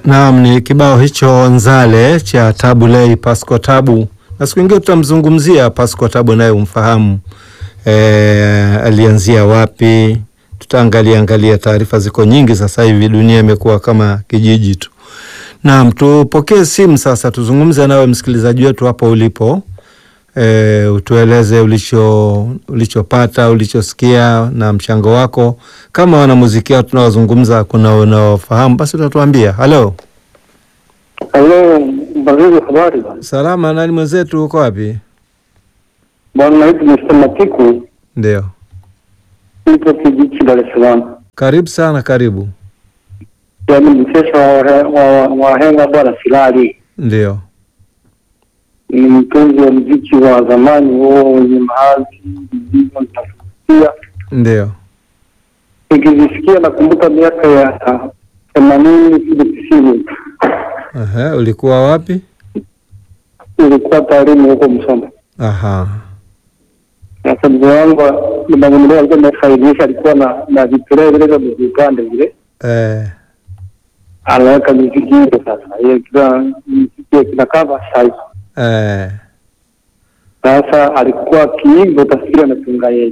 Naam, ni kibao hicho Nzale cha Tabu Ley Pasco Tabu, na siku ingine tutamzungumzia Pasco Tabu naye umfahamu, e, alianzia wapi. Tutaangalia angalia, taarifa ziko nyingi sasa hivi, dunia imekuwa kama kijiji tu. Naam, tupokee simu sasa, tuzungumze nawe msikilizaji wetu hapo ulipo. E, utueleze ulicho ulichopata ulichosikia na mchango wako. Kama wanamuziki tunaozungumza kuna unaofahamu basi utatuambia. Halo, Halo, Mbazuri, habari bwana. salama. Nani mwenzetu, uko wapi? Bwana naitwa Mr. Matiku, Ndio, nipo Kijichi, Dar es Salaam. karibu sana, karibu. Yaani mchesha wa wa- wahenga bwana Silali Ndio, ni mtunzi wa mziki wa zamani huo wenye mahadhi vilivyo nitafutia. ndio. Nikizisikia nakumbuka miaka ya themanini kile tisini, Aha, ulikuwa wapi? ilikuwa taalimu huko Msoma. Aha, Sasa mzee wangu nimangunua alikuwa nafaidisha, alikuwa na na vipeleo vile vya vipande vile eh, anaweka miziki hiyo sasa, hiyo kila mziki kina kava size eh. Sasa alikuwa akiimba utafikiri anatunga yeye.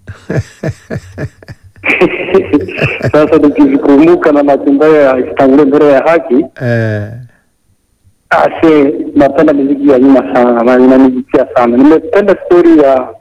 Sasa nikizikumbuka na matumba ya istangulie mbele ya haki, eh. ase napenda miziki ya nyuma sana na inanivutia sana. Nimependa stori ya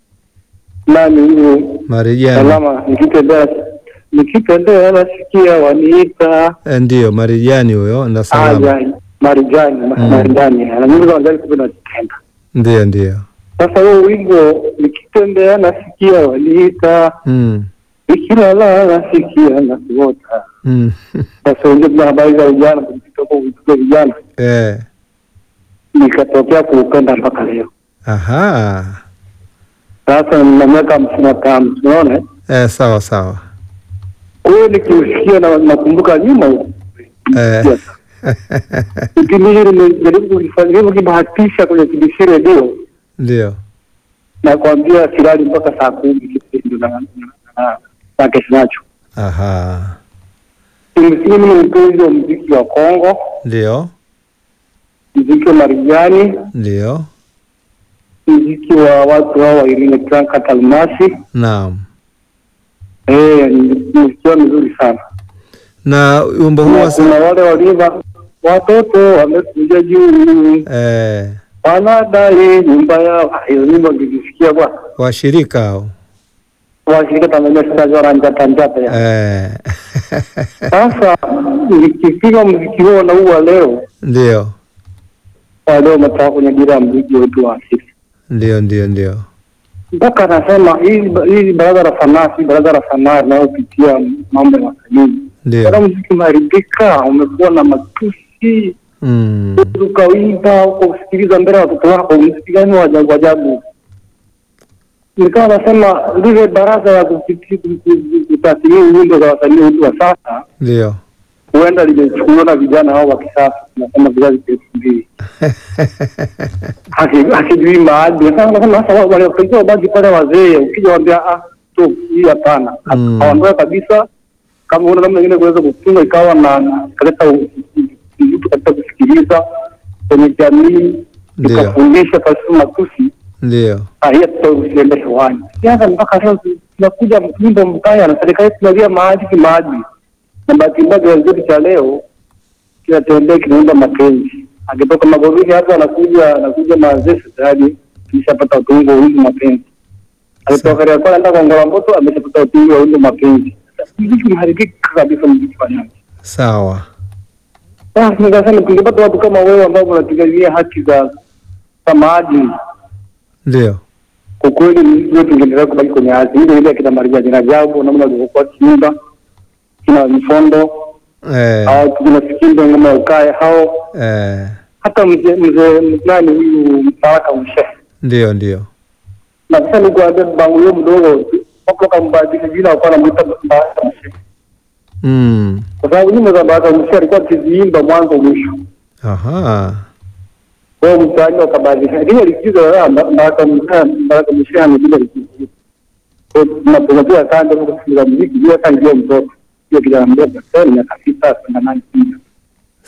nani huyu Marijani salama, nikitembea nikitembea nasikia waniita eh, ndio Marijani huyo na salama, aya Marijani Mm. Marijani, na nyimbo za Marijani kumbe nazipenda. ndio ndio. Sasa huo wimbo nikitembea nasikia waniita, mm. nikilala nasikia nakuota. mm. Sasa unajua kuna habari za vijana kutoka kutoka vijana, eh. nikatokea kuupenda mpaka leo. Aha, Sasa nina miaka hamsini na tano, tunaona eh, sawa sawa kwa hiyo nikiusikia na nakumbuka nyuma huko eh. kipindi hili nimejaribu kulifanya hivyo kibahatisha kwenye TBC redio Ndio. na kuambia silali mpaka saa kumi kipindi na na- na- na kesho nacho. Aha, Kimsingi mimi ni mpenzi wa mziki wa Kongo, ndio mziki wa Marijani, ndio. mziki wa watu hao wa Irene Franka Talmasi. Naam. Eh, mziki wao mzuri sana. Na wimbo huu Kuna wa kuna wale walivyo watoto wamekuja juu eh, wanadai nyumba yao. Ah, Hiyo nyimbo nikisikia bwana, washirika hao washirika Tanzania sasa wanjata njata ya eh. sasa. Nikipiga mziki huo na huu wa leo Ndio wa leo umetoka kwenye dira ya mziki wetu wa asili ndio ndio ndio. mpaka anasema hili hili baraza la sanaa si baraza la sanaa linalopitia mambo ya wasanii. Ndio. Bwana, mziki umeharibika, umekuwa na matusi, Mm. ukawimba uko kusikiliza mbele ya watoto wako, mziki gani wa ajabu ajabu? Nikawa nasema lile baraza la kupiti- ku- ku- kutathmini nyimbo za wasanii wetu wa sasa Ndio. huenda limechukuliwa na vijana hao wa kisasa, tunasema vizazi vya elfu mbili Haki- hakijui maadili. Sasa nasema sasa wale wanapigia bagi pale wazee, ukija waambia ah, tu hii hapana, Mm. haondoe kabisa. Kama una namna nyingine kuweza kutunga ikawa na na- kaleta u- u- mtu katika kusikiliza kwenye jamii, Ndio. tukafundisha pasipo matusi, Ndio. ah, hiyo tutausiende hewani. Siasa mpaka leo tunakuja wimbo mbaya na serikali tunalia maadili maadili, na bahati mbaya kizazi chetu cha leo kinatembea kinaunda mapenzi. Akitoka Magomeni hapo anakuja anakuja mazee tayari ameshapata utungo wa wimbo mapenzi. Akitoka Kariakoo anaenda kwa Ngora Mboto ameshapata utungo wa wimbo mapenzi. Sasa Mziki umeharibika kabisa, mziki wa nyanza. Sawa. Sasa nikasema tungepata watu kama wewe ambao wanapigania haki za za maadili, Ndio. kwa kweli mziki wetu ungeendelea kubaki kwenye ardhi ile ile, akina Marijani Rajabu namna walivyokuwa kiimba, kina Mfondo Eh. au kina Sikindo ngoma ya ukae hao Eh. hata mzee mzee nani huyu Mbaraka Mshehe Ndio ndio. na sasa nikuambia bangu huyo mdogo wako kambadilisha jina wakawa namuita Mbaraka Mshehe Mm. kwa sababu nyimbo za Mbaraka Mshehe alikuwa akiziimba mwanzo mwisho. Aha. Kwa hiyo mtaani wakabadilisha, lakini likizo la Mbaraka Mshehe Mbaraka Mshehe amepiga likizo. Kwa hiyo tunapokuwa kando huko kusikiliza muziki bila hata ndio mtoto hiyo kijana mdogo sasa miaka sita kwenda nane kumi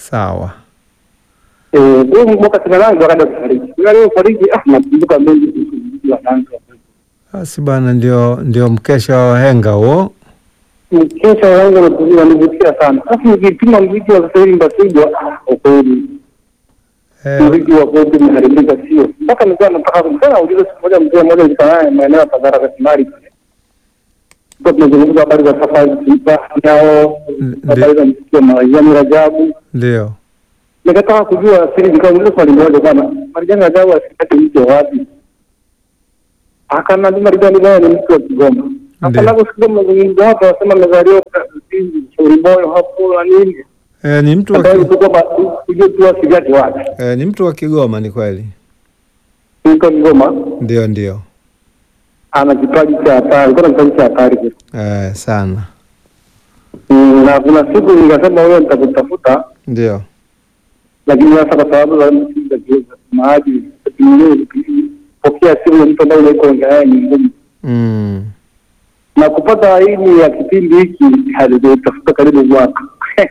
Sawa. Eh, huyo mwaka sina nane akaenda kufariki. Ila leo fariki, ah, nakumbuka mengi kuhusu muziki wa dansa. Basi bwana, ndio ndio mkesha wa wahenga huo. Mkesha wangu unanivutia sana. Alafu nikipima muziki wa sasa hivi Mbasigwa, ah, kwa kweli Eh, muziki wa kwetu umeharibika, sio mpaka nilikuwa nataka kumsema ulizo siku moja, mzee mmoja nilikuwa maeneo ya Pagara Katimari pale, kwa tunazungumza habari za safari yao, habari za muziki wa Marijani Rajabu. ndio. Nikataka kujua siri, nikauliza swali moja bwana, Marijani Rajabu asikate mtu wa wapi? Akaniambia Marijani naye ni mtu wa Kigoma. Sasa Ndio. naposikia mazungumzo hapo, wasema amezaliwa Shauri Moyo hapo na nini, Eh, ni mtu wa Sasa ki, hivi kwamba ujue tu asigate wapi, eh, ni mtu wa Kigoma ni kweli. mtu wa Kigoma Ndio ndio. ana kipaji cha hatari, kuna kipaji cha hatari kweli. Eh, sana. Mm, na kuna siku nikasema wewe nitakutafuta, Ndio. lakini sasa kwa sababu za msingi za kiweza maji pokea simu ya mtu ambaye unaiko naye ni ngumu, Mm. na kupata aini ya kipindi hiki halijatafuta karibu mwaka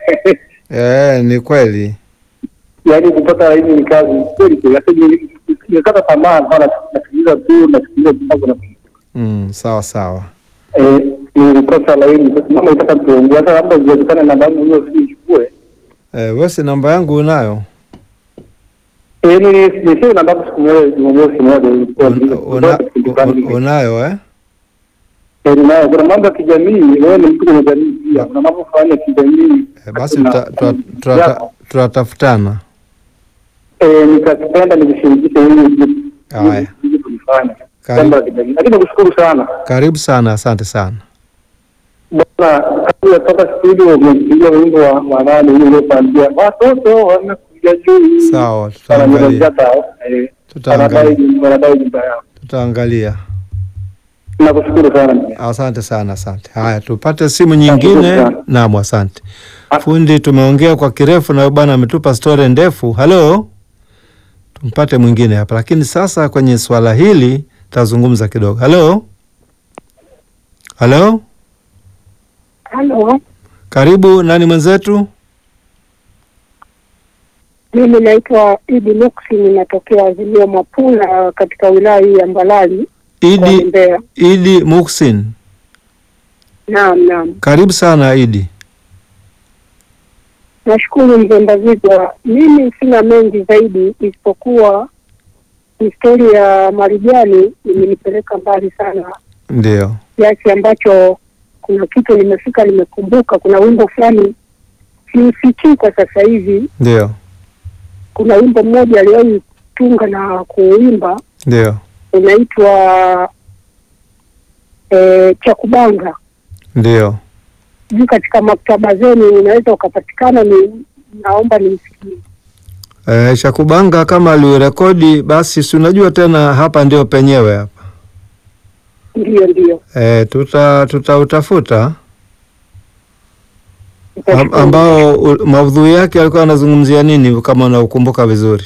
Eh, ni kweli. yaani kupata aini ni kazi kweli kweli. Hata ni- nimekata tamaa, nikawa nasikiliza tu nasikiliza tu mpaka na Mm, sawa sawa. eh, nilikosa laini. Sasa mama itaka tuongee, hata labda iwezekane namba yangu hiyo usiichukue Eh, wewe si namba yangu unayo? Eh, ni nisio namba yangu siku moja Jumamosi moja ilikuwa Una, una, una, unayo eh? Eh, ninayo. Kuna mambo ya kijamii, wewe ni mtu kwenye jamii pia, kuna mambo fulani ya kijamii Eh, basi Kuna- tuta- tuta- tuta- yako. tutatafutana. Eh, nikakipenda nikishirikisha hili Haya. ili kulifanya Karibu. mambo ya kijamii, lakini nakushukuru sana Karibu sana, asante sana. bwana. Kabla ya toka studio, umepiga wimbo wa wa nani ule uliopandia watoto wamekuja juu, Sawa, tutaangalia. wanajata eh, Tutaangalia. wanadai wanadai nyumba yao. Tutaangalia. Nakushukuru sana mzee. Asante sana, asante. Haya, tupate simu nyingine. sana. Naam, asante Ah. fundi. Tumeongea kwa kirefu na bwana ametupa stori ndefu. Halo, tumpate mwingine hapa, lakini sasa kwenye swala hili tazungumza kidogo. Halo, halo, Halo, karibu. Nani mwenzetu? mimi naitwa Idi Luksi, ninatokea Azimio Mapula katika wilaya hii ya Mbalali kwa Idi, Mbeya. Idi Muksin, Naam, naam, karibu sana Idi. nashukuru mzee Mbazigwa. Mimi sina mengi zaidi isipokuwa historia ya Marijani imenipeleka mbali sana Ndio, kiasi ambacho kuna kitu nimefika nimekumbuka. Kuna wimbo fulani siusikii kwa sasa hivi. ndio, Kuna wimbo mmoja aliwahi tunga na kuimba ndio, unaitwa e, Chakubanga. ndio. Juu katika maktaba zenu unaweza ukapatikana, ni naomba nimsikie. E, Shakubanga kama aliurekodi basi, si unajua tena, hapa ndio penyewe hapa. Ndiyo, ndiyo, E, tuta tutautafuta Am, nitashukuru. ambao u- maudhui yake alikuwa anazungumzia nini, kama unaukumbuka vizuri?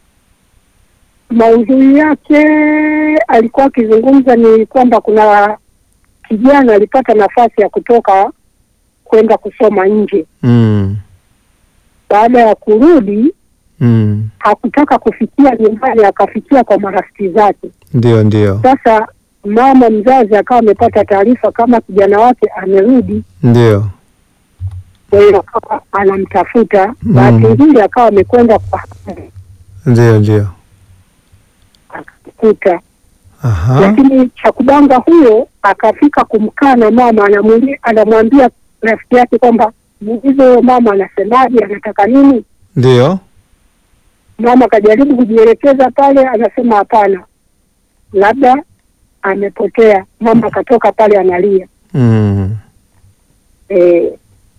Maudhui yake alikuwa akizungumza ni kwamba kuna kijana alipata nafasi ya kutoka kwenda kusoma nje. mm, Baada ya kurudi, mm. hakutaka kufikia nyumbani, akafikia kwa marafiki zake. Ndio, ndio, Sasa mama mzazi akawa amepata taarifa kama kijana wake amerudi, ndio, kwa hiyo akawa anamtafuta. Mm. Bahati nzuri akawa amekwenda kwa ndio, ndio. akamkuta, Aha, lakini Chakubanga huyo akafika kumkana mama, anamwambia anamwambia rafiki yake kwamba muulize huyo mama anasemaje, anataka nini. ndio, Mama akajaribu kujielekeza pale, anasema hapana, labda amepotea. Mama akatoka pale analia. mm. Eh,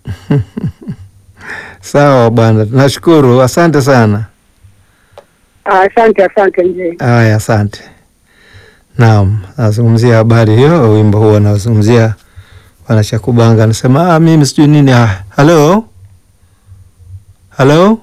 Sawa bwana, nashukuru, asante sana. asante asante mzee. Haya, asante. Naam, nazungumzia habari hiyo, wimbo huo nazungumzia bwana Shakubanga anasema ah, mimi sijui nini. Ah, halo halo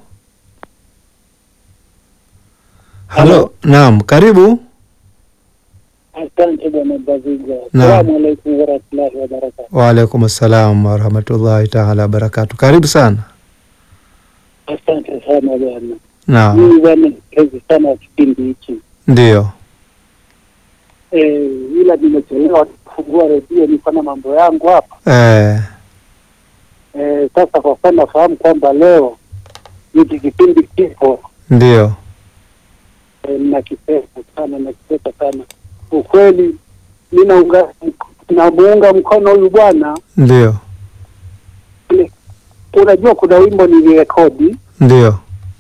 halo, naam, karibu. Asante bwana Baziga. Naam. Assalamu alaikum warahmatullahi wabarakatu. Waalaikum assalam warahmatullahi taala wabarakatu. Karibu sana. Asante sana bwana. Naam, Mimi bwana nipenzi sana ya kipindi hichi ndio. eh, ila nimechelewa kufungua redio, niko na mambo yangu hapa Eh, eh. Sasa kwa kuwa nafahamu kwamba leo hiki kipindi kipo ndio. eh, nakipenda sana, nakipenda sana ukweli. Mi naunga namuunga mkono huyu bwana. Ndio. Unajua kuna wimbo nilirekodi Ndio.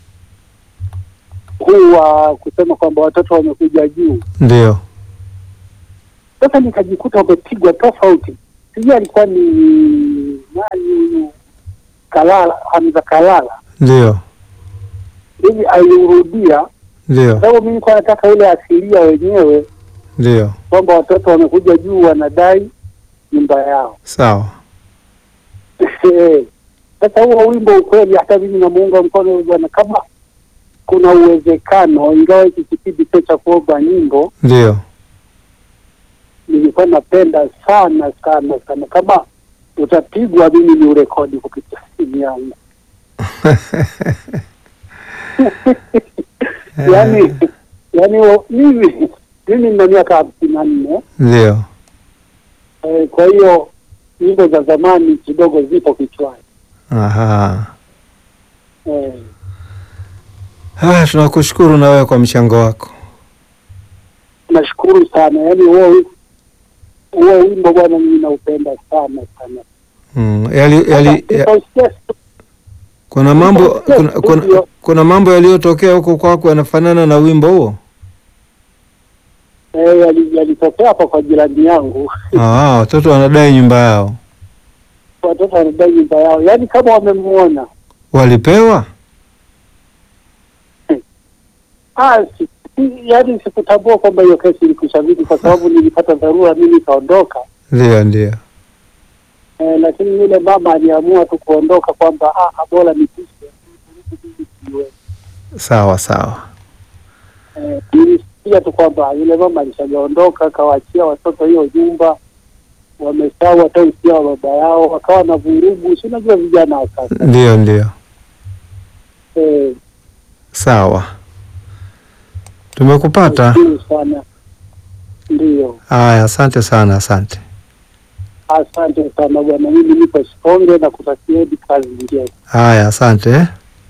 huu wa kusema kwamba watoto wamekuja juu Ndio. Sasa nikajikuta umepigwa tofauti, sijui alikuwa ni nani huyu Kalala, Hamza Kalala Ndio. hivi aliurudia, Ndio. sababu mimi nilikuwa nataka ile asilia wenyewe Ndio. kwamba watoto wamekuja juu wanadai nyumba yao. Sawa. Sasa huo wimbo ukweli, hata mimi namuunga mkono huyu bwana, kama kuna uwezekano, ingawa hiki kipindi sio cha kuomba nyimbo, Ndio. nilikuwa napenda sana sana sana, kama utapigwa mimi ni urekodi kupitia simu yangu yani yani o- mimi mimi nina miaka hamsini na nne Ndio. eh, kwa hiyo nyimbo za zamani kidogo zipo kichwani Aha. eh, Ah, tunakushukuru na wewe kwa mchango wako. nashukuru sana yani huo huo wimbo bwana mimi naupenda sana sana Mm. Yali, yali, ya, Nikausikia siku- kuna mambo kuna, kuna, kuna mambo yaliyotokea huko kwako yanafanana na wimbo huo? eh, yali- yalitokea hapa kwa jirani yangu Ah, watoto wanadai nyumba yao. watoto wanadai nyumba yao yani kama wamemuona Walipewa? Ah, si- si- yaani sikutambua kwamba hiyo kesi ilikwisha vipi, kwa sababu nilipata dharura, mimi nikaondoka. Ndio, ndio. Eh, lakini yule mama aliamua tu kuondoka kwamba ah, ah, bora nipishe. Sawa sawa. Eh, nilisikia tu kwamba yule mama alishajaondoka, akawaachia watoto hiyo nyumba, wamesahau hata usia wa baba yao, wakawa na vurugu. Si unajua vijana wa sasa Ndio, ndio. eh, Sawa. Tumekupata. nashukuru sana. Ndio, Haya, asante sana, asante. asante sana bwana, mimi nipo Sikonge na kutakieni kazi njema. Haya, asante. eh.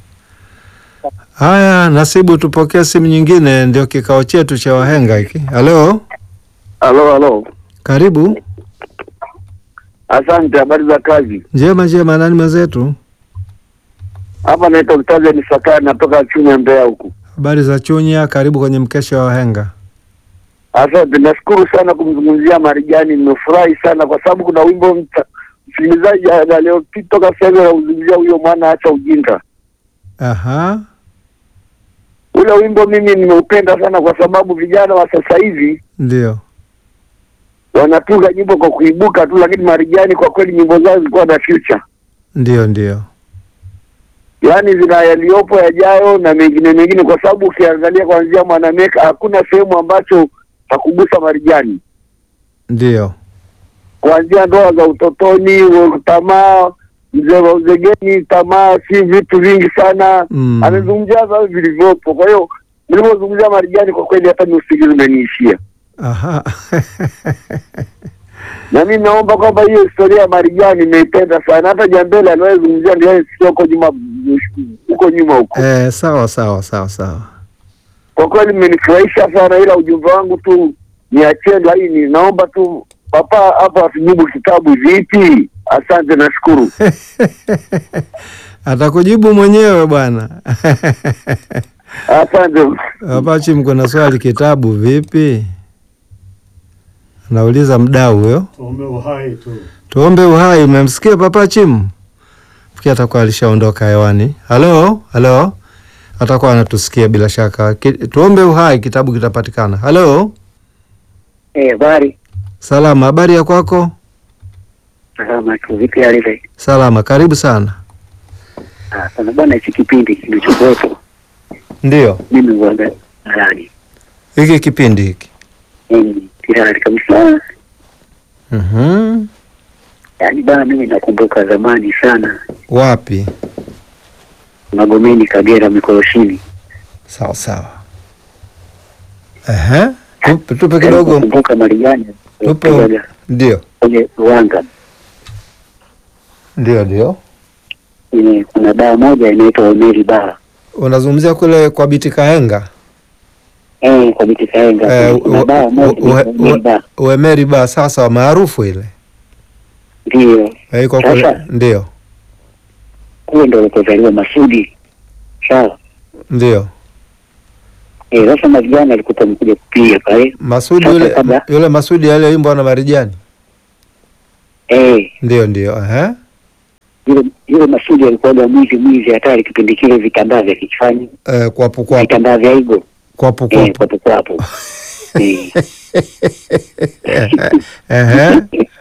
Haya, Nasibu, tupokee simu nyingine, ndio kikao chetu cha wahenga hiki. Halo, Halo, halo, karibu. asante. Habari za kazi? Njema njema, nani mwenzetu? Hapa naitwa Mtaze ni Sakari, natoka Chunya, Mbeya huku. Habari za Chunya, karibu kwenye mkesha wa wahenga. Asante, nashukuru sana kumzungumzia Marijani. Nimefurahi sana kwa sababu kuna wimbo mta- msikilizaji aliyopitoka sasa hivi anauzungumzia huyo mwana acha ujinga. Aha, Ule wimbo mimi nimeupenda sana kwa sababu vijana wa sasa hivi ndio. wanatunga nyimbo kwa kuibuka tu, lakini Marijani kwa kweli nyimbo zao zilikuwa na future, Ndio, ndio. yaani zina yaliyopo yajayo na mengine mengine, kwa sababu ukiangalia kuanzia Mwanameka hakuna sehemu ambacho hakugusa Marijani, Ndio. kuanzia ndoa za utotoni, tamaa, mzee wa uzegeni, tamaa, si vitu vingi sana Mm. amezungumzia sasa vilivyopo. Kwa hiyo nilipozungumzia Marijani, kwa kweli hata ni usingizi umeniishia. Aha. na mi naomba kwamba hiyo historia ya Marijani nimeipenda sana. Hata Jambele anayezungumzia ndio sio huko nyuma huko nyuma huko. Eh, sawa sawa sawa sawa. Kwa kweli mmenifurahisha sana, ila ujumbe wangu tu niachie laini. Naomba tu papa hapa atujibu kitabu vipi? Asante, nashukuru. Atakujibu mwenyewe bwana. Asante. Apachi, mko na swali, kitabu vipi? Anauliza mdau huyo. Tuombe uhai tu. Tuombe uhai. Umemsikia Papa Chimu? Fikiri atakuwa alishaondoka hewani. Halo, halo, atakuwa anatusikia bila shaka. Ki, tuombe uhai, kitabu kitapatikana. Halo, Eh, habari salama. Habari ya kwako? salama tu, vipi hali ile? Salama, karibu sana. Ah, sana bwana, hichi kipindi kilichokuwepo Ndio mimi uanga halali, hiki kipindi hiki. yani kirali kabisa. Mhm. Yani bana, mimi nakumbuka zamani sana, Wapi? Magomeni, Kagera, Mikoroshini. Sawa sawa. Ehe. Tupe, tupe kidogo. Kumbuka Marijani Tupe. kupiga Ndio. kwenye Ruanga. Ndio ndio. Eh, Kuna baa moja inaitwa Omeri Baa Unazungumzia kule kwa Biti Kaenga. eh, kwa Biti Kaenga. Eh, Kuna u- baa u- moja u- inaitwa u- Omeri Baa, Uemeri ba sasa maarufu ile. ndio Eh, iko kule. Sasa. Ndio. kule ndo alikozaliwa Masudi. Sawa. Ndio. Eh, sasa Marijani alikuta mkuja kupiga pale Masudi Sasa yule kabla- yule Masudi aliyeimbwa na Marijani. eh, Ndio ndio. Ehe. yule yule Masudi alikuwaga mwizi mwizi hatari kipindi kile, vitambaa vya kichwani, Eh, kwapu kwapu vitambaa vya igo kwapu eh, kwapu. kwapo kwapo eh. Ehe.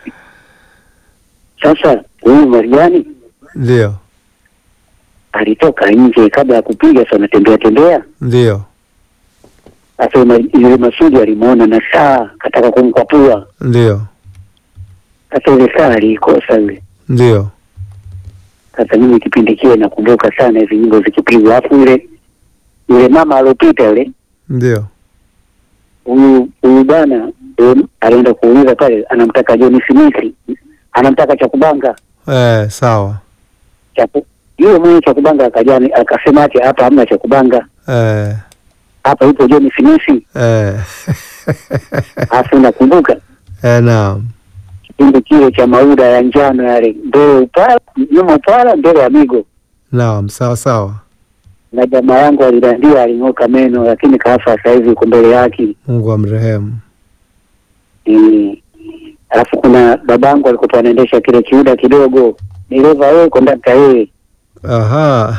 Sasa huyu Marijani Ndio. alitoka nje kabla ya kupiga, sasa anatembea tembea. Ndio. Sasa yule- yule Masudi alimuona na saa kataka kumkwapua. Ndio. Sasa ile saa aliikosa yule. Ndio. Sasa mimi kipindi kile nakumbuka sana hizi nyimbo zikipigwa, alafu yule yule mama alopita yule Ndio. huyu huyu bwana em, alienda kuuliza pale, anamtaka John Smith, anamtaka cha kubanga Eh, sawa. cha ku- yule mwenye cha kubanga akajani akasema ati hapa hamna cha kubanga, Eh. hapa ipo John Smith. Eh. Alafu nakumbuka Eh, naam. kipindi kile cha mauda ya njano yale, mbele upala nyuma upala, mbele ya migo, Naam, sawa sawa. na jamaa yangu alidandia, aling'oka meno, lakini kafa sasa hivi uko mbele yake. Mungu amrehemu. Eh, alafu kuna babangu alikuwa anaendesha kile kiuda kidogo, dereva yeye, kondakta yeye. Aha.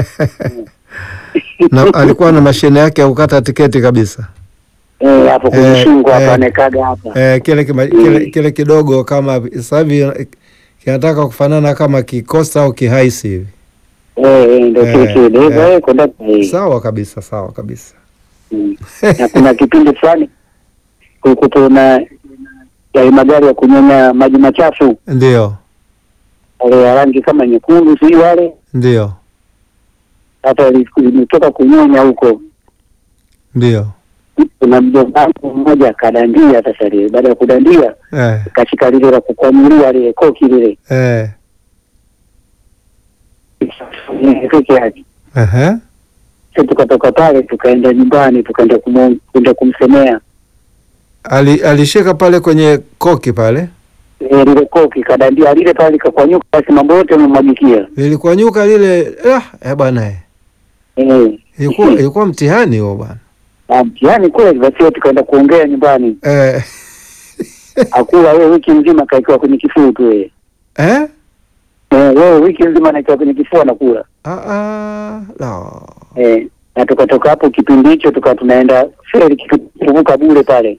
na alikuwa na mashine yake ya kukata tiketi kabisa. Eh, hapo kwenye Eh, shingo hapa eh. anekaga hapa. Eh, kile, kima, kile kile kidogo kama sasa hivi eh, kinataka kufanana kama kikosta au kihaisi hivi. Eh, eh, ndio kile Eh, kile dereva eh. yeye, kondakta yeye. Sawa kabisa, sawa kabisa. Mm. Na kuna kipindi fulani kulikuwa na yale magari ya kunyonya maji machafu Ndio, wale ya rangi kama nyekundu, sijui wale ndio, hata limetoka kunyonya huko. ndio. Kuna mjomba wangu mmoja akadandia. Sasa lile baada ya kudandia Eh, kashika lile la kukwamulia lile koki lile eh, peke yake. ehe. Sasa tukatoka pale tukaenda nyumbani tukaenda kumu- kwenda kumsemea Ali, alishika pale kwenye koki pale, Eh, lile koki kadandia lile pale likakwanyuka, basi mambo yote yamemwagikia. lilikuwa nyuka lile. Ah, eh bwana, eh. Eh, ilikuwa ilikuwa mtihani huo bwana. na mtihani kweli. Basi hiyo tukaenda kuongea nyumbani, Eh, akula wewe wiki nzima kaikiwa kwenye kifua tu wewe. eh? Eh, wewe wiki nzima naikiwa kwenye kifua nakula. Ah, ah, la. Eh, na tukatoka hapo kipindi hicho tukawa tunaenda feri kuvuka bure pale.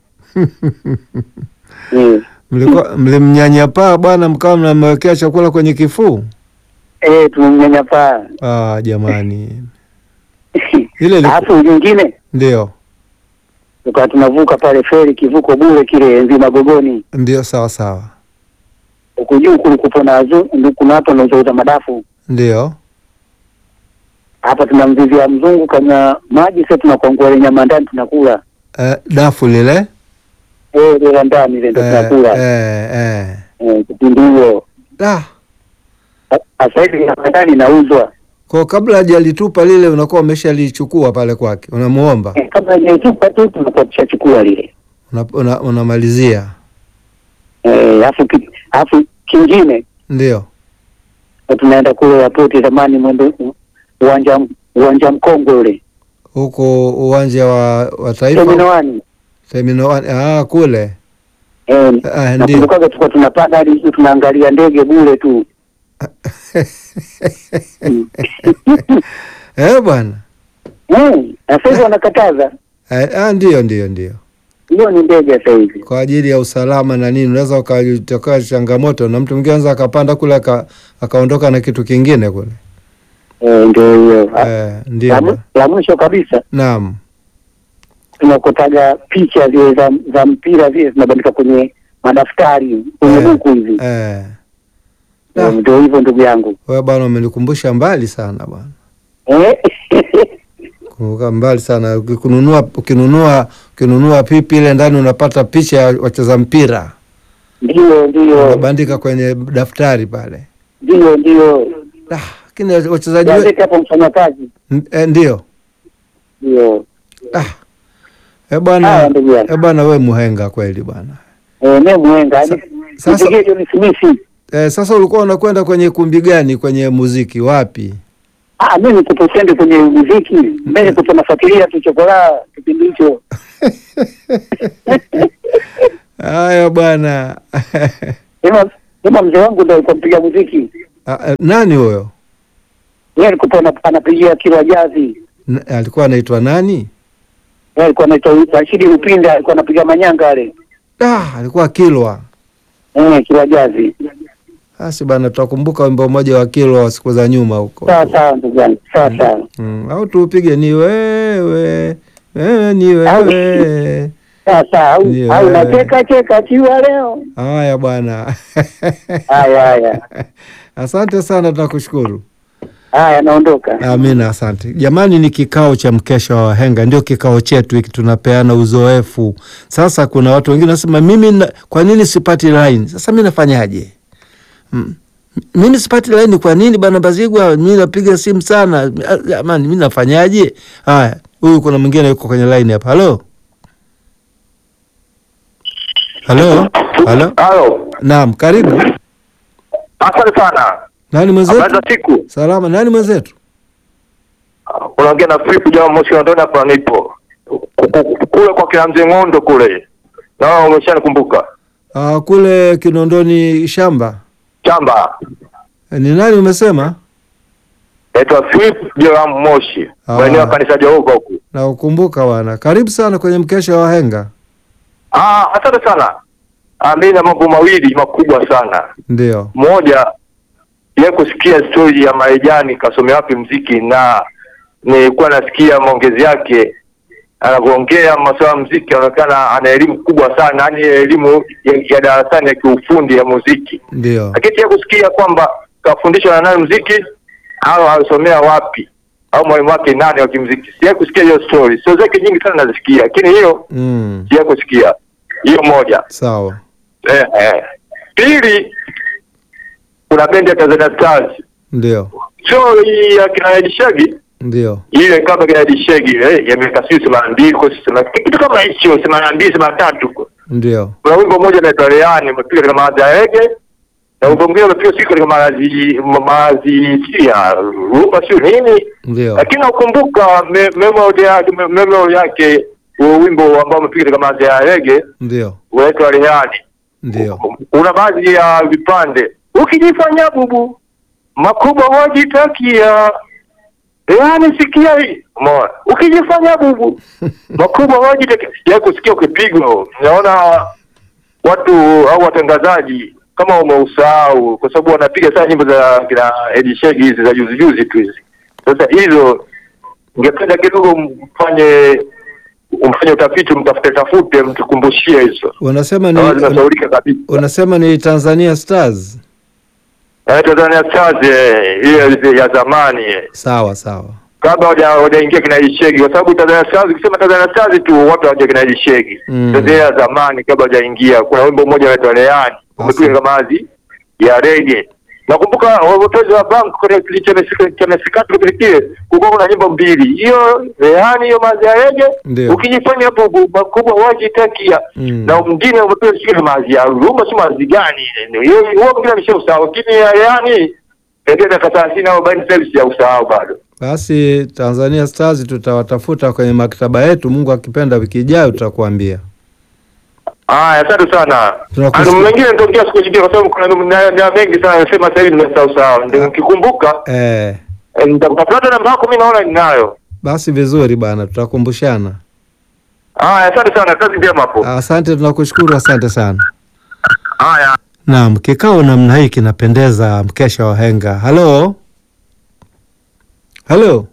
Eh, Mlikuwa mlimnyanyapaa bwana, mkawa mnamwekea chakula kwenye kifuu. eh tumemnyanyapaa. Ah, jamani, ile ilikuwa Alafu nyingine ndio tukawa tunavuka pale feri kivuko bure kile enzi Magogoni. ndio, sawa sawa, Huku juu kulikuwa na wazu- ndio kuna watu wanaouza madafu. ndio Hapa tunamvizia mzungu kama maji, sasa tunakwangua ile nyama ndani tunakula. eh, dafu lile Eh, ile la ndani ile ndio eh, tunakula. eh, eh. Eh, kipindi hiyo. Ah, Sasa hivi nyama ndani inauzwa. kwa kabla hajalitupa lile unakuwa umeshalichukua pale kwake, unamuomba Eh, Kama inaitupa tu tunakuwa tushachukua lile. una, una, unamalizia Eh, alafu ki- alafu kingine ndio na tunaenda kule airport zamani mwendo uwanja uwanja mkongwe ule. huko uwanja wa, wa Terminal taifa one. terminal one. Ah, kule Eh, ah, ndio nakumbukaga tulikuwa tunapanda hadi juu tunaangalia ndege bure tu. Mm. eh bwana Eh, na sasa hivi wanakataza. eh, ah, ndio ndio ndio Hiyo ni ndege sasa hivi. kwa ajili ya usalama na nini, unaweza ukatokea changamoto na mtu mwingine anaweza akapanda kule aka, akaondoka na kitu kingine kule Eh, ndio hiyo. eh, ndio La mu- La mwisho kabisa naam tunakotaga picha zile za, za mpira zile zinabandika kwenye madaftari kwenye Eh, buku hivi. eh. Eh, Ndio hivyo ndugu yangu. Wewe bwana umenikumbusha mbali sana bwana eh? Kumbuka mbali sana. Ukinunua ukinunua ukinunua pipi ile ndani unapata picha ya wacheza mpira Ndio, ndio, unabandika kwenye daftari pale. ndio, ndio. Ah, Lakini wachezaji we- Gazeti hapo mfanyakazi. N- eh, ndio Ndio. ah. Eh Haya bwana ndugu yangu. eh bwana, we muhenga kweli bwana. Eh, mimi mwenga. Sa- Ni- sasa- Nipigie John Smith. Eh, sasa ulikuwa unakwenda kwenye kumbi gani kwenye muziki wapi? Ah, mimi nikupo sende kwenye muziki. Mimi nikupo nafuatilia tu chokola kipindi hicho. Haya bwana. Sema sema mzee wangu ndio alikuwa mpiga muziki. Ah, eh, Nani huyo? Yeye alikuwa ana- anapigia kila jazi. N- alikuwa anaitwa nani? Yeye alikuwa anaitwa Rashidi Upinda, alikuwa anapiga manyanga yale. Ah, alikuwa Kilwa. Eh, kila jazi. Basi bana, tutakumbuka wimbo mmoja wa Kilwa wa siku za nyuma huko. Sawa sawa ndugu yangu. Sawa sawa. Mm, au tuupige ni wewe wewe ni wewe. Sawa sawa. Au Ndio, au eh. nacheka cheka chiwa leo. Haya bwana. Haya haya. Asante sana, tunakushukuru. Haya naondoka. Amina, asante jamani. Ni kikao cha mkesha wa wahenga, ndio kikao chetu hiki, tunapeana uzoefu. Sasa kuna watu wengine wanasema mimi na, kwa nini sipati line? Sasa mi nafanyaje? Mm. Mimi sipati line kwa nini bana Bazigwa? Mi napiga simu sana Ah, jamani, mi nafanyaje? Haya, huyu kuna mwingine yuko kwenye line hapa. Halo, halo, halo. Halo, Naam, karibu. asante sana. Nani Habari mwenzetu? za siku. Salama. Nani mwenzetu? Unaongea na Philip Jama Moshi Ondoni hapa nipo. Kule kwa kila mzee Ng'ondo kule. Na umeshanikumbuka. Ah, kule Kinondoni shamba. Chamba. Eh, Ni nani umesema? Naitwa Philip Jama Moshi. Ah. Maeneo ya kanisa Jehova huku. Na ukumbuka bwana. Karibu sana kwenye mkesha wa wahenga. Ah, asante sana. Ah, mimi na mambo mawili makubwa sana. Ndio. Moja, ye kusikia stori ya Marijani kasomea wapi mziki, na nilikuwa nasikia maongezi yake anavyoongea masuala ya mziki, anaonekana ana elimu kubwa sana, yaani elimu ya, ya darasani ya kiufundi ya muziki, Ndio. lakini ya kusikia kwamba kafundishwa na nani mziki au alisomea wapi au mwalimu wake nani wa kimziki, sija kusikia hiyo story. Sio zake nyingi sana nazisikia, lakini hiyo Mm. sija kusikia hiyo moja. Sawa. Eh, eh. Pili, kuna bendi ya Tanzania Stars Ndio. sio hii ya kina Edi Shegi Ndio. ile ile kama kina Edi Shegi eh, ya miaka sijui themanini mbili kwa sema kitu kama hicho themanini na mbili themanini na tatu Ndio. kuna wimbo mmoja unaitwa Leani umepiga katika maadhi ya Rege na wimbo mwingine umepiga siku katika maadhi maadhi ya rumba sio nini, Ndio. lakini nakumbuka me- memory yake me- memory yake huo wimbo ambao umepiga katika maadhi ya Rege Ndio. unaitwa Leani Ndio. una baadhi ya vipande ukijifanya bubu makubwa wajitakia yaani sikia hii umeona ukijifanya bubu makubwa wajitakia ya kusikia ukipigwa naona watu au watangazaji kama umeusahau kwa sababu wanapiga sana nyimbo za kina Edi Shegi hizi za juzi juzi tu hizi sasa hizo ningependa kidogo mfanye umfanye utafiti mtafute tafute mtukumbushie hizo Unasema kama ni zinasaulika kabisa unasema ni Tanzania Stars. Eh, Tanzania Stars eh, ile ya zamani eh. Sawa sawa. kabla hawaja- hawajaingia kina Ishegi, kwa sababu Tanzania Stars ukisema Tanzania Stars tu watu hawaja kina Ishegi Mm. Tanzania ya zamani kabla hawajaingia. Kuna wimbo mmoja unaitwa Leani umepiga kama mazi ya rege. Nakumbuka wavotozi wa bank kwenye kile cha Mesika- cha Mesikati kile kile kulikuwa kuna nyimbo mbili, hiyo Leani, hiyo mazi ya rege. Ndio. Ukijifanya hapo bu- makubwa wajitakia Mm. na mwingine umepiga sio mazi ya rumba, si mazi gani ile? Hiyo huo mwingine ameshausahau, lakini ya Leani ndio miaka 30 au 40 sasa hivi sijausahau bado. Basi Tanzania Stars tutawatafuta kwenye maktaba yetu, Mungu akipenda, wiki ijayo tutakuambia. Haya, asante sana. Tunakushukuru. Ando mwingine nitaongea siku nyingine kwa sababu kuna na, na mengi sana nasema sasa hivi nimesahau sawa. Ndio nikikumbuka Eh, eh, nitakutafuta namba yako mimi naona ninayo. basi vizuri bana, tutakumbushana. Haya, asante sana. Kazi njema hapo. Asante, tunakushukuru, asante sana. Haya. Naam, kikao namna hii kinapendeza, mkesha wa henga. Halo, halo.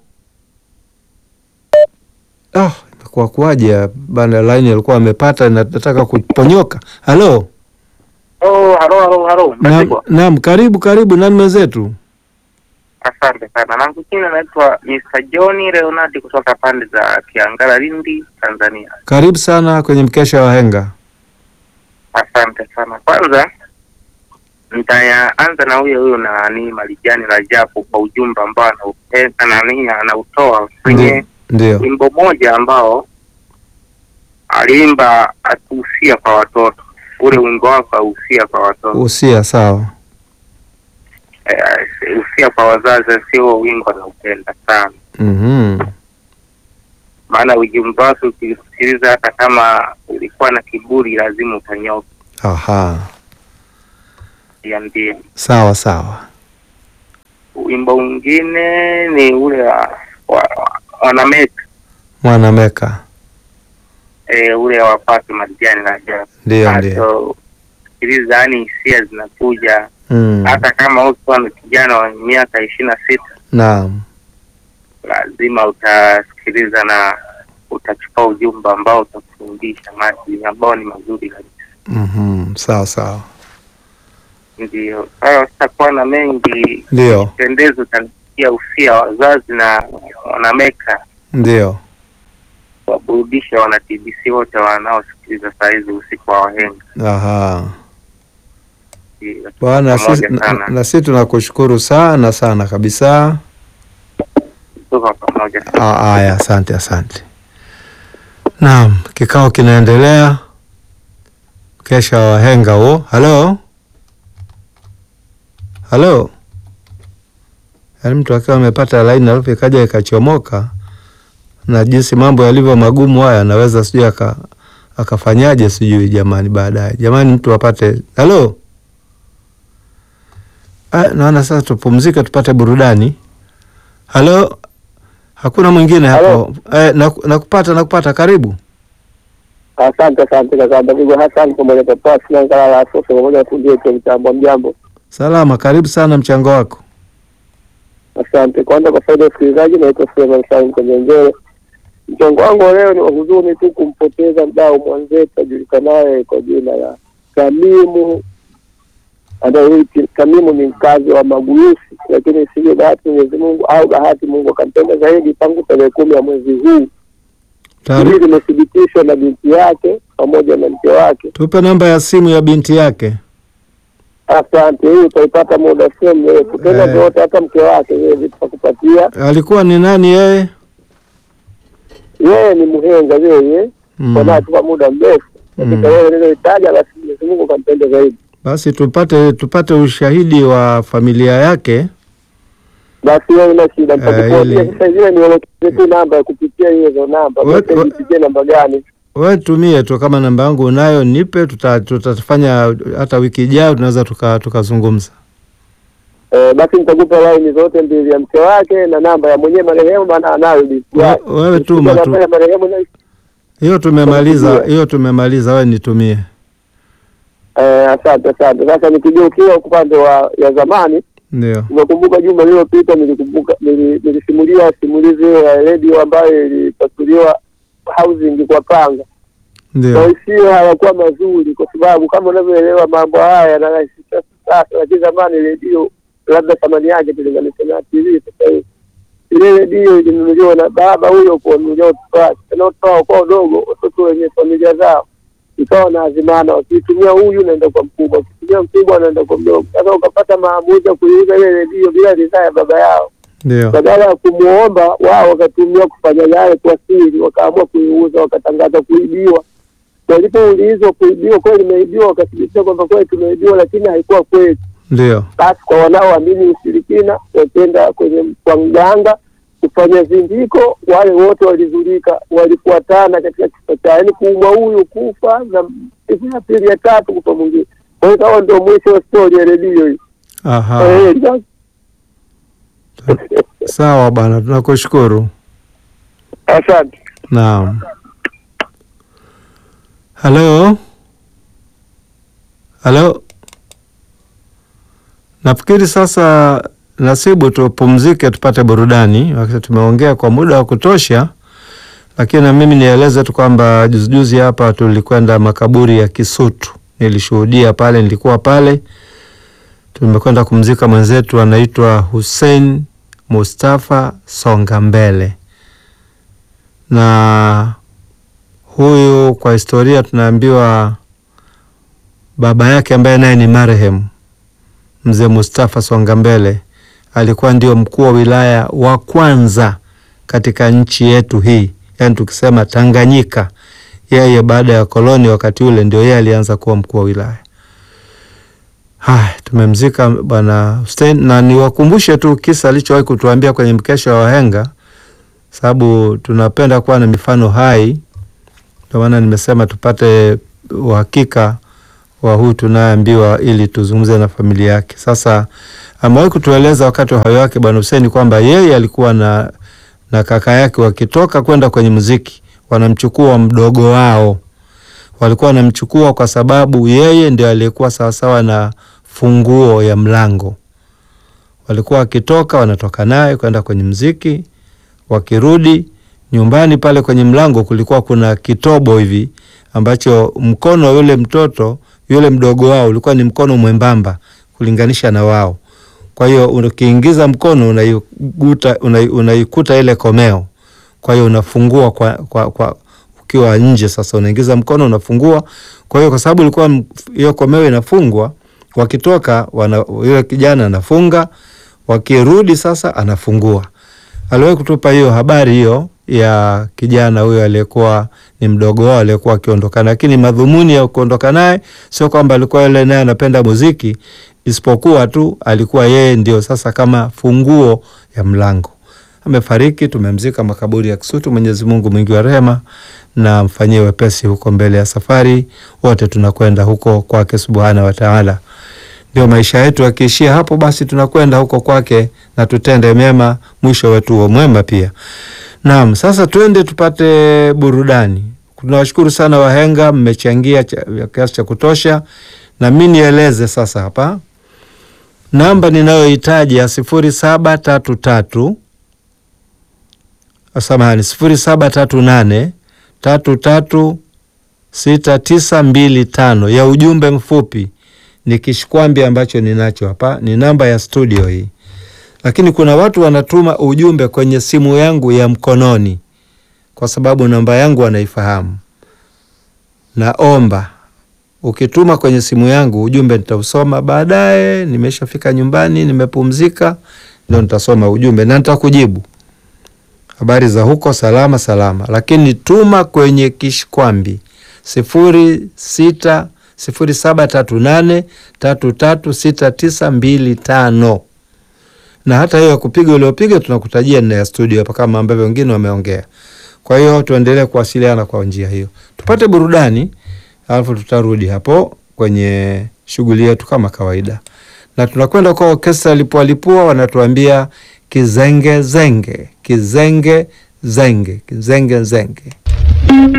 Ah, imekuwa kuwaje bana? Line alikuwa amepata, na nataka kuponyoka. Halo, Oh, halo halo halo. naam, naam, karibu karibu, nani mwenzetu? Asante sana. Na mwingine anaitwa Mr. John Leonard kutoka pande za Kiangala, Lindi, Tanzania. Karibu sana kwenye mkesha wa henga. Asante sana. Kwanza nitaanza na huyo huyo nani Marijani Rajabu kwa ujumbe ambao anaupenda nani anautoa kwenye Ndio, wimbo moja ambao aliimba akihusia kwa watoto. Ule wimbo wake ahusia kwa watoto, usia sawa. Eh, husia kwa wazazi, sio wimbo anaupenda sana, Mhm. maana ujumbe wake ukisikiliza, hata kama ulikuwa na kiburi, lazima utanyoka. Aha, Ya ndio sawa sawa. wimbo mwingine ni ule wa wa- wanameka Mwanameka. e, ule wa Paki Marijani Rajabu. Ndio, ndio. Hato sikiliza, yani hisia zinakuja Mm. hata kama ukiwa ni kijana wa miaka ishirini na sita Naam. lazima utasikiliza na utachukua ujumbe ambao utakufundisha maadili ambao ni mazuri kabisa. Mhm. Sawa sawa. Ndio sasa sitakuwa na mengi, Ndio, pendezo utasikia usia wazazi na wanameka ndio. waburudisha wana TBC wote wanaosikiliza saa hizi usiku wa wahenga. Aha. Ndio, Bwana, pamoja sisi na, sana. na sisi tunakushukuru sana sana kabisa. tuko pamoja. Ah, Aya, asante asante. Naam, kikao kinaendelea. Kesha wa wahenga huo. Halo, halo. Yaani mtu akiwa amepata laini alafu ikaja ikachomoka, na jinsi mambo yalivyo magumu haya, anaweza sijui aka akafanyaje sijui jamani, baadaye jamani, mtu apate halo. Ah, naona sasa tupumzike tupate burudani. Halo, hakuna mwingine hapo. Eh, naku- nakupata nakupata, karibu. Asante, asante kaka Davigo Hassan pamoja na Pasi na Ngala la Sosa pamoja na fundi wetu mtambo mjambo. Salama, karibu sana, mchango wako. Asante. Kwanza kwa faida ya usikilizaji, naitwa Suleiman Salim Kanyenjere. Mchango wangu wa leo ni wa huzuni tu kumpoteza mdau mwenzetu ajulikanaye kwa jina la Tamimu anayeiti Tamimu ni mkazi wa Maguyusi, lakini sivyo bahati Mwenyezi Mungu au bahati Mungu akampenda zaidi tangu tarehe kumi ya mwezi huu. Hili Taari, limethibitishwa na binti yake pamoja na mke wake. tupe namba ya simu ya binti yake. Asante, hii utaipata muda sio mrefu tena, Eh. vyote hata mke wake yeye vitakupatia. Alikuwa ni nani yeye? Yeye ni mhenga yeye Mm. kwa naye tuka muda mrefu Mm. katika yeye niliyoitaja, basi Mwenyezi Mungu kampenda zaidi. Basi tupate tupate ushahidi wa familia yake. Basi wewe una shida, Eh, nitakupatia ili- sasa hivi nielekeze tu namba ya kupitia hizo namba, We- basi we- nipigie namba gani? We tumie tu, kama namba yangu unayo nipe, tuta- tutafanya hata wiki ijayo tunaweza tuka- tukazungumza. Eh, basi nitakupa laini zote mbili ya mke wake na namba ya mwenyewe marehemu, maana anayo binti We- yake. wewe tuma tu. Namba ya marehemu na Hiyo tumemaliza, Tutampigia. hiyo tumemaliza, we nitumie. eh, asante asante. Sasa nikigeukia upande wa ya zamani Ndio. Unakumbuka juma lililopita nilikumbuka nili- nilisimulia simulizi ya redio ambayo ilipasuliwa housing kwa panga. Ndio. Maisio hayakuwa mazuri, kwa sababu kama unavyoelewa mambo haya yanarahisisha sasa, lakini zamani redio labda thamani yake tulinganisha na TV sasa hivi. Ile redio ilinunuliwa na baba huyo kuwanunulia watoto wake, tena watoto wao kwa wadogo, watoto wenye familia zao ikawa na azimana, wakitumia huyu naenda kwa mkubwa, wakitumia mkubwa anaenda kwa mdogo. Sasa ukapata maamuzi ya kuiuza ile redio bila ridhaa ya baba yao, Ndio. badala ya kumwomba wao wakatumia kufanya yale kwa siri, wakaamua kuiuza, wakatangaza kuibiwa. Walipoulizwa kuibiwa, kweli imeibiwa, wakathibitisha kwamba kweli tumeibiwa, lakini haikuwa kweli. Ndio. Basi kwa wanaoamini ushirikina, wakenda kwenye kwa mganga kufanya zindiko, wale wote walizulika, walifuatana katika kifo cha yaani kuumwa huyu kufa na siku ya pili ya tatu kufa mwingine. Kwa hiyo ikawa ndio mwisho wa stori ya redio hii. Aha. Eh, sasa- Sawa bwana, tunakushukuru. Asante. Naam. Halo. Halo. Nafikiri sasa nasibu tupumzike tupate burudani, wakati tumeongea kwa muda wa kutosha, lakini na mimi nieleze tu kwamba juzijuzi hapa tulikwenda makaburi ya Kisutu, nilishuhudia pale, nilikuwa pale, tumekwenda kumzika mwenzetu anaitwa Hussein Mustafa Songa Mbele, na huyu kwa historia tunaambiwa baba yake ambaye naye ni marehemu mzee Mustafa Songa Mbele alikuwa ndio mkuu wa wilaya wa kwanza katika nchi yetu hii, yaani tukisema Tanganyika, yeye baada ya koloni wakati ule ndio yeye alianza kuwa mkuu wa wilaya. Haya, tumemzika bwana Hussein, na niwakumbushe tu kisa alichowahi kutuambia kwenye mkesha wa wahenga, sababu tunapenda kuwa na mifano hai. Ndio maana nimesema tupate uhakika wa huyu tunayeambiwa ili tuzungumze na familia yake. Sasa amewahi kutueleza wakati wa uhai wake bwana Hussein kwamba yeye alikuwa na, na kaka yake wakitoka kwenda kwenye muziki wanamchukua mdogo wao, walikuwa wanamchukua kwa sababu yeye ndio aliyekuwa sawasawa na funguo ya mlango. Walikuwa wakitoka wanatoka naye kwenda kwenye muziki, wakirudi nyumbani pale kwenye mlango kulikuwa kuna kitobo hivi ambacho mkono wa yule mtoto yule mdogo wao ulikuwa ni mkono mwembamba kulinganisha na wao. Kwa hiyo ukiingiza mkono unaikuta, unaikuta ile komeo, kwa hiyo unafungua kwa, kwa, kwa ukiwa nje. Sasa unaingiza mkono unafungua. Kwa hiyo kwa sababu ilikuwa hiyo komeo inafungwa, wakitoka wana, yule kijana anafunga, wakirudi sasa anafungua. Aliwahi kutupa hiyo habari hiyo ya kijana huyo aliyekuwa ni mdogo wao aliyekuwa akiondokana, lakini madhumuni ya kuondoka naye sio kwamba alikuwa yule naye anapenda muziki, isipokuwa tu alikuwa yeye ndio sasa kama funguo ya mlango. Amefariki, tumemzika makaburi ya Kisutu. Mwenyezi Mungu mwingi wa rehema na mfanyie wepesi huko mbele ya safari, wote tunakwenda huko kwake subhana wa taala. Ndio maisha yetu yakiishia hapo, basi tunakwenda huko kwake na tutende mema, mwisho wetu huo mwema pia. Naam, sasa twende tupate burudani. Tunawashukuru sana wahenga, mmechangia kiasi cha kutosha, na mi nieleze sasa hapa namba ninayohitaji ya sifuri saba tatu tatu samahani, sifuri saba tatu nane tatu tatu sita tisa mbili tano ya ujumbe mfupi ni kishkwambi ambacho ninacho hapa, ni namba ya studio hii lakini kuna watu wanatuma ujumbe kwenye simu yangu ya mkononi, kwa sababu namba yangu wanaifahamu. Naomba ukituma kwenye simu yangu ujumbe nitausoma baadaye, nimeshafika nyumbani, nimepumzika, ndio nitasoma ujumbe na nitakujibu habari za huko, salama salama. Lakini tuma kwenye kishkwambi sifuri sita sifuri saba tatu nane tatu tatu sita tisa mbili tano na hata hiyo ya kupiga uliopiga tunakutajia nina ya studio hapa kama ambavyo wengine wameongea. Kwa hiyo tuendelee kuwasiliana kwa njia hiyo, tupate burudani, alafu tutarudi hapo kwenye shughuli yetu kama kawaida, na tunakwenda kwa orkestra Lipua Lipua, wanatuambia kizenge zenge, kizenge zenge, kizenge zenge.